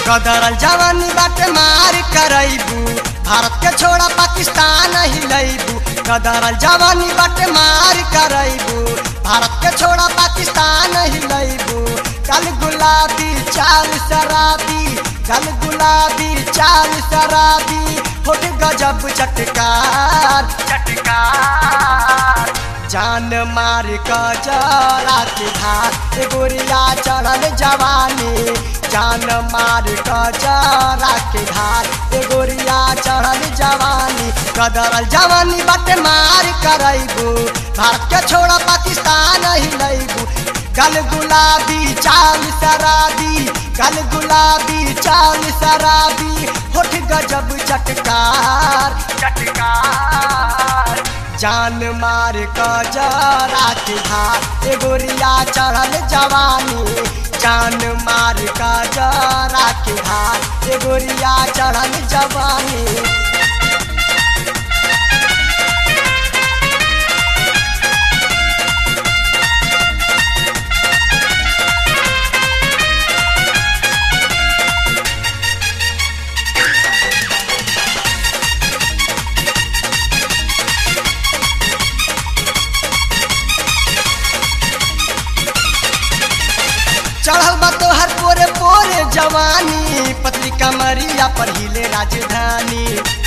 कदरल जवानी बाटे मार करैबू भारत के छोड़ा पाकिस्तान हिलैबू कदरल जवानी बाटे मार करैबू भारत के छोड़ा पाकिस्तान हिलैबू कल गुलाबी चाल शराबी कल गुलाबी चाल शराबी होठ गजब चटकार चटकार जान मार कजरा के धार ए गोरिया चढ़ल जवानी जान मार कजरा के धार ए गोरिया चढ़ल जवानी कदरल जवानी बटे मार करैबू भारत के छोड़ा पाकिस्तान हिलैबू गल गुलाबी चाल शराबी गल गुलाबी चाल शराबी होठ गजब चटकार चटकार जान मार कजरा के धार ए गोरिया चढ़ल जवानी जान मार कजरा के धार ए गोरिया चढ़ल जवानी चढ़ल बा तोहर पोरे पोरे जवानी पतली कमरिया पर हिले राजधानी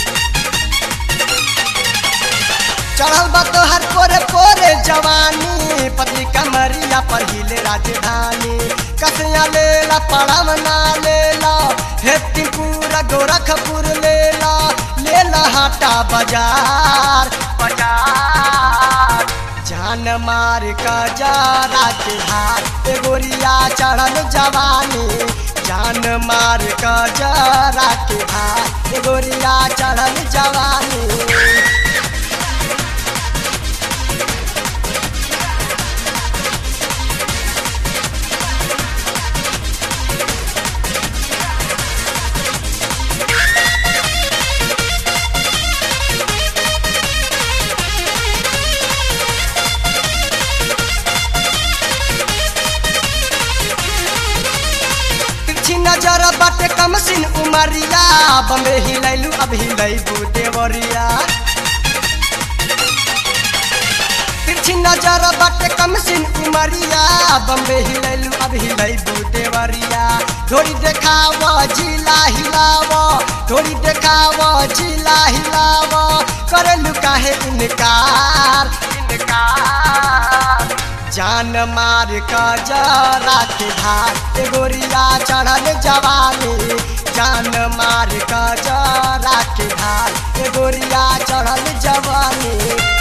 चढ़ल बा तोहर पोरे पोरे जवानी पतली कमरिया पर हिले राजधानी कसिया लेला पड़वना लेला हेतिपुरा गोरखपुर लेला लेला हाटा बाजार बाजार जान मार कजरा के हाथ ए गोरिया चढ़ल जवानी जान मार कजरा के हाथ ए गोरिया चढ़ल जवानी तिरछी नजर बाटे कम सिन उमरिया बम्बे हिलैलू अब हिलैबू देवरिया तिरछी नजर बाटे कम सिन उमरिया बम्बे हिलैलू अब हिलैबू देवरिया थोड़ी देखाव जिला हिलाव थोड़ी देखाव जिला हिलाव करलू काहे इनकार इनकार जान मार कजरा के धार ए गोरिया चढ़ल जवानी जान मार कजरा के धार ए गोरिया चढ़ल जवानी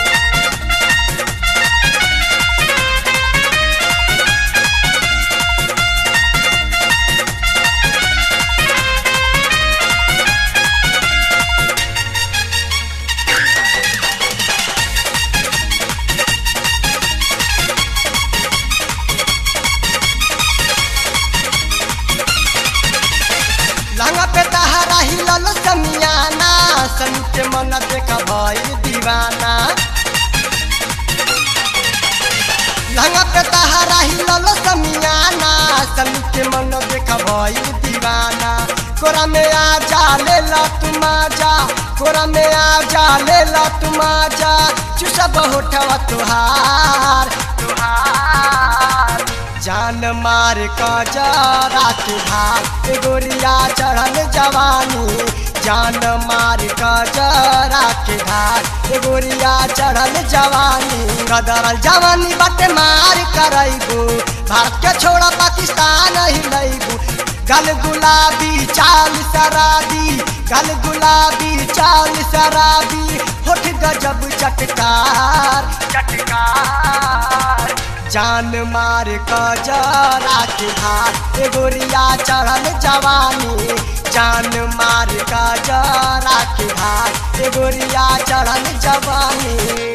लंगा पे तहरा हिलल समियाना सनु के मन देखा भइल दीवाना लंगा पे तहरा हिलल समियाना सनु के मन देखा भइल दीवाना कोरा में आ जा ले ला तुम जा कोरा में आ जा ले ला तुम जा चुसब होठवा तुहार तुहार जान मार कजरा के धार ए गोरिया चढ़ल जवानी जान मार कजरा के धार ए गोरिया चढ़ल जवानी कदरल जवानी बटे मार करैबू भारत के छोड़ा पाकिस्तान हिलैबू गल गुलाबी चाल शराबी गल गुलाबी चाल शराबी होठ गजब चटकार चटकार जान मार कजरा के धार ए गोरिया चढ़ल जवानी जान मार कजरा के धार ए गोरिया चढ़ल जवानी